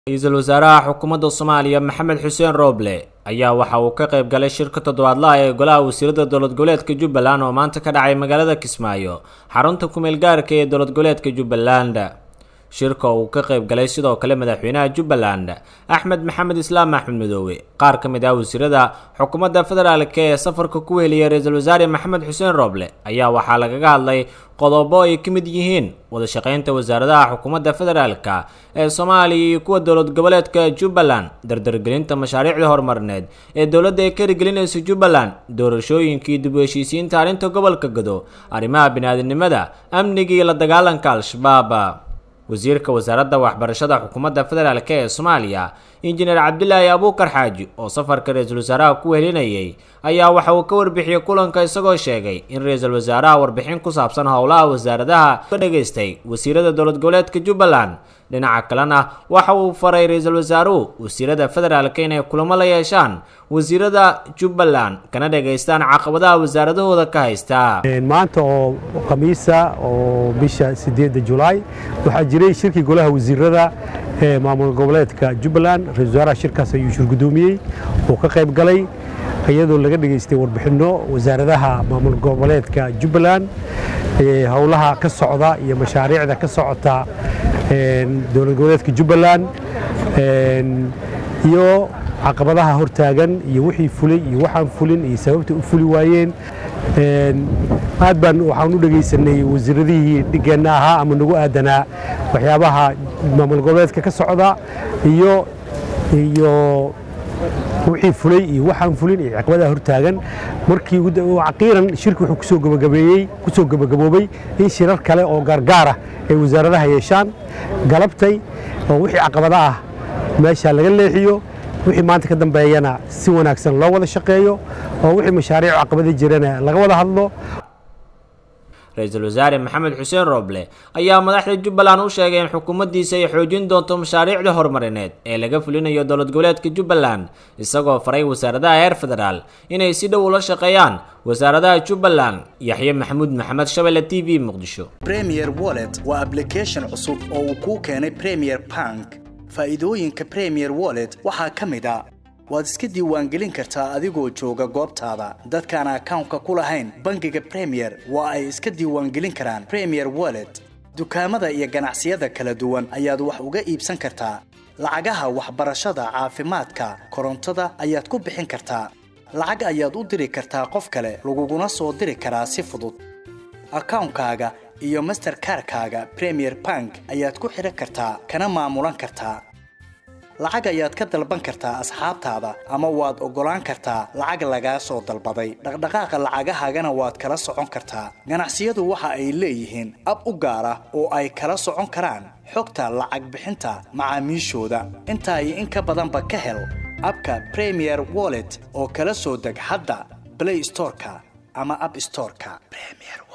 ra-iisul wasaaraha xukuumadda soomaaliya maxamed xuseen rooble ayaa waxa uu ka qayb galay shirka toddobaadlaha ee golaha wasiirada dowlad goboleedka jubbaland oo maanta ka dhacay magaalada kismaayo xarunta kumeel gaarka ee dowlad goboleedka jubbaland shirka oo uu ka qayb galay sidoo kale madaxweynaha jubbaland axmed maxamed islaam axmed madoobe qaar ka mid ah wasiirada xukuumadda federaalk ee safarka ku heliyay ra-iisul wasaare maxamed xuseen rooble ayaa waxaa lagaga hadlay qodobo ay ka mid yihiin wada shaqeynta wasaaradaha xukuumadda federaalka ee soomaaliya iyo kuwa dowlad goboleedka jubbaland dardargelinta mashaariicda horumarineed ee dowladda ay ka hirgelinaysa jubbaland doorashooyinkii dib u heshiisiinta arrinta gobolka gado arrimaha bini-aadinimada amniga iyo la dagaalanka al-shabaab wasiirka wasaaradda waxbarashada xukuumadda federaalk ee soomaaliya injineer cabdilaahi abuukar xaaji oo safarka ra-iisul wasaaraha ku helinayay ayaa waxa uu ka warbixiyey kulanka isagoo sheegay in ra-iisul wasaaraha warbixin ku saabsan howlaha wasaaradaha ka dhageystay wasiirada dowlad goboleedka jubbaland dhinaca kalena waxa uu faray ra-iisul wasaaruhu wasiirada federaalk inay kulamo la yeeshaan wasiirada jubbaland kana dhageystaan caqabadaha wasaaradahooda ka haysta maanta oo khamiisa oo bisha sideedda julaay waxaa jiray shirkii golaha wasiirada ee maamul goboleedka jubbaland ra-isul wasaaraha shirkaas ayuu shirgudoomiyey oo ka qayb galay iyadoo laga dhegaystay warbixinno wasaaradaha maamul goboleedka jubbaland howlaha ka socda iyo mashaariicda ka socota dowlad goboleedka jubbaland iyo caqabadaha hortaagan iyo wixii fulay iyo waxaan fulin iyo sababta u fuli waayeen aad baan waxaan u dhegaysanay wasiiradihii dhigeenna ahaa ama nagu aadanaa waxyaabaha maamul goboleedka ka socda iyo iyo wixii fulay iyo waxaan fulin iyo caqabadaha hortaagan markii caqiiran shirki wuxuu kusoo gabagabeeyey kusoo gabagaboobay in shirar kale oo gaargaara ay wasaaradaha yeeshaan galabtay oo wixii caqabada ah meesha laga leexiyo wixii maanta ka dambeeyana si wanaagsan loo wada shaqeeyo oo wixii mashaariic caqabada jirana laga wada hadlo ra-iisul wasaare maxamed xuseen rooble ayaa madaxda jubbaland u sheegay in xukuumaddiisa ay xoojin doonto mashaariicda horumarineed ee laga fulinayo dowlad goboleedka jubbaland isagoo faray wasaaradaha heer federaal inay si dhow ula shaqeeyaan wasaaradaha jubbaland yaxye maxamuud maxamed shabelle t v muqdisho premier wallet waa ablication cusub oo uu kuu keenay premier bank faa'iidooyinka premier wallet waxaa ka mid a waad iska diiwaangelin kartaa adigoo jooga goobtaada dadkaan akawnka ku lahayn bangiga premier waa ay iska diiwaangelin karaan premier wallet dukaamada iyo ganacsiyada kala duwan ayaad wax uga iibsan kartaa lacagaha waxbarashada caafimaadka korontada ayaad ku bixin kartaa lacag ayaad u diri kartaa qof kale laguguna soo diri karaa si fudud akawnkaaga iyo masterkarkaaga premier bank ayaad ku xidhan kartaa kana maamulan kartaa lacag ayaad ka dalban kartaa asxaabtaada ama waad oggolaan kartaa lacag lagaa soo dalbaday dhaqdhaqaaqa lacagahaagana waad kala socon kartaa ganacsiyadu waxa ay leeyihiin ab u gaar ah oo ay kala socon karaan xogta lacag bixinta macaamiishooda intaa iyo in ka badanba ka hel abka premier wallet oo kala soo deg hadda blay storeka ama ab storeka